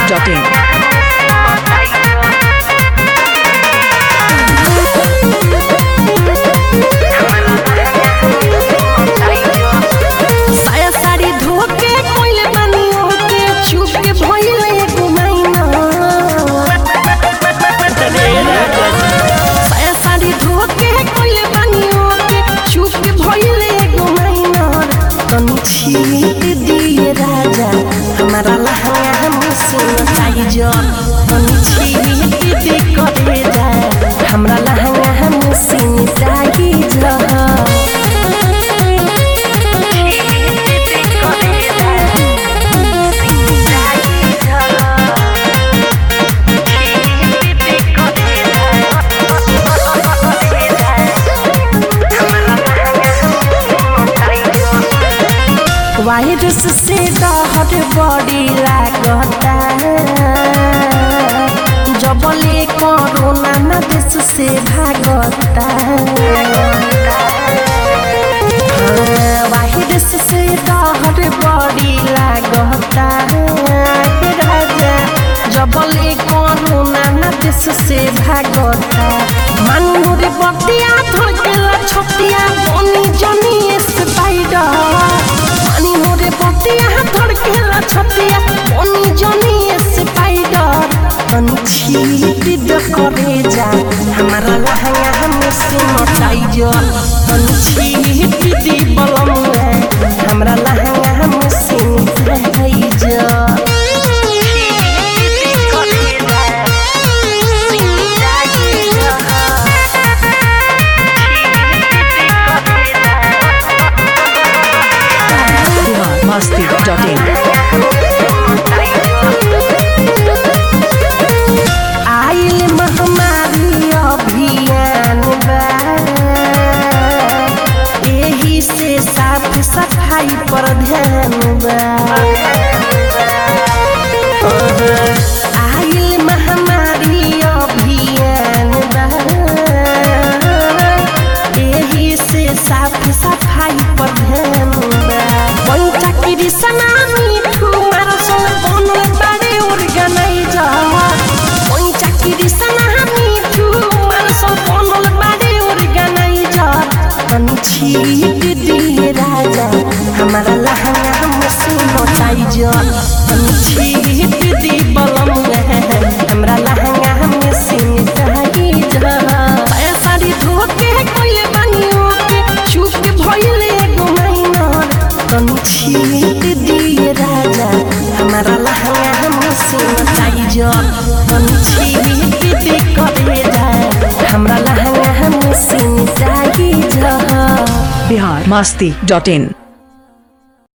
biharmasti.in साया साड़ी धोके कोइले बानी ओके चुप के भइले एगो माइना साया साड़ी धोके कोइले बानी ओके चुप के भइले एगो माइना तनी छीट दिए राजा हमारा लहंगा हमसे नचाई जो तनी छीट दे करे जा हमरा लहंगा हमसे नचाई जो वायरस से डहर बड़ी लागता जबले कोरोना न देश से भागता हाँ, वायरस से डहर बड़ी लागता हे राजा जबले कोरोना न देश से भागता मानूर बतिया धड़केला छतिया बनी जनी स्पाइडर पानी मोरे बतिया धड़केला छतिया बनी जनी स्पाइडर तनी छीट द करे जा हमारा लहंगा हमसे मचाई जो तनी छीट दी बलमुआ हमरा लहंगा हमसे मचाई जो biharmasti.in आइल महामारी अभियान बा एही से साफ सफाई पर ध्यान बा आइल महामारी अभियान बा एही से साफ सफाई पर ध्यान बा पंचा कृष्णा मिठू मारसन बनल बारे ऑर्गेनाइजर पंचा कृष्णा मिठू मारसन बनल बारे ऑर्गेनाइजर तनी छीट दिए राजा हमारा लहंगा हमसे नचाई जो तनी छीट दी बलमुआ हमरा लहंगा हमसे नचाई जो साया साड़ी धोके कोइले बानी ओके चुप के भइले एगो माइनर तनी छीट दिए राजा हमारा लहंगा हमसे नचाई जो तनी छीट दे करे जा हमरा लहंगा हमसे नचाई जो biharmasti.in